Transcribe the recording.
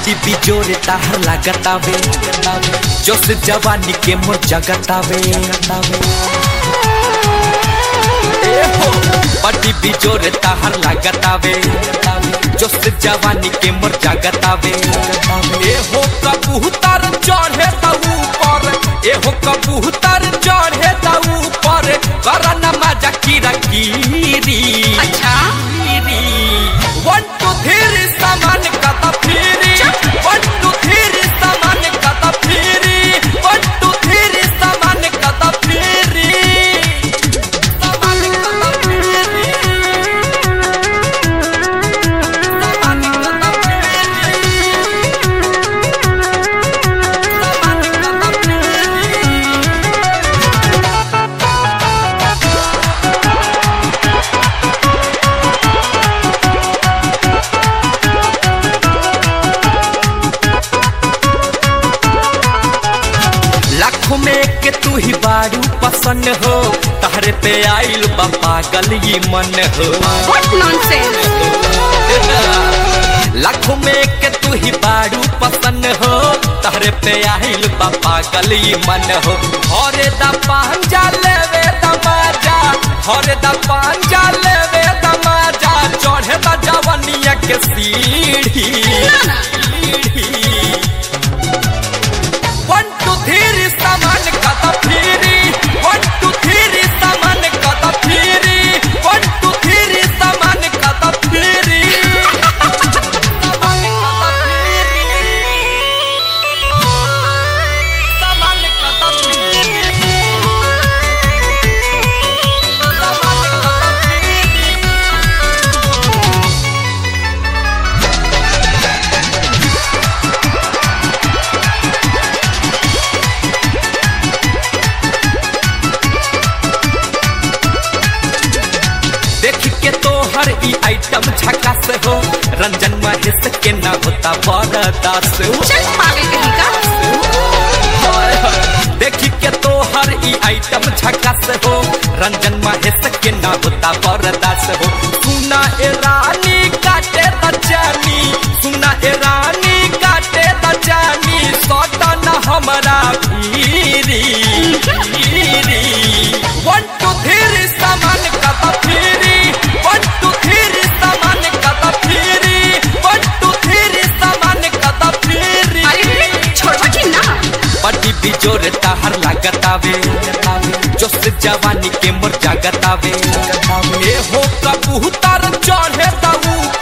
बड़ी बिजोरे ताहर लागतावे जोश जवानी के मोर जगतावे ए हो बड़ी बिजोरे ताहर लागतावे जोश जवानी के मोर जगतावे ए हो कबूतर चढ़े त ऊपर ए हो कबूतर चढ़े त ऊपर करना मजा कीरा कीरी अच्छा वन टू थ्री सामान कता फिरी वन टू थ्री सामान कता फिरी वन टू थ्री सामान कता फिरी सामान कता फिरी सामान कता फिरी सामान कता फिरी लाखों में के तू ही बारू पसंद हो तहरे पे आइल बा पागल ये मन हो व्हाट नॉनसेंस लाखों में के तू ही बारू पसंद हो तहरे पे आइल बा पागल ये मन हो हरे दा पांजा लेवे दमाजा हरे दा पांजा लेवे दमाजा चढ़े दा जवनिया के सीढ़ी वन टू थ्री सामान कता फिरी वन टू थ्री सामान कता फिरी वन टू थ्री सामान कता फिरी सामान कता फिरी सामान कता फिरी सामान कता फिरी देख के तो हर ई आइटम झकास हो रंजन महेश के ना होता बरदास चल पागल कहीं का देख के तो हर ई आइटम झकास हो रंजन महेश के ना होता बरदास हो सुना ए रानी काटे दचानी सुना ए रानी काटे दचानी सोटा ना हमारा भीरी भीरी वन टू थ्री सामान कता फिरी वन टू थ्री सामान कता फिरी वन टू थ्री सामान कता फिरी अरे छोड़ो कि ना बड़ी बिजोर ताहर लागतावे जोश जवानी के मोर जागतावे ए हो कबूतर चढ़े त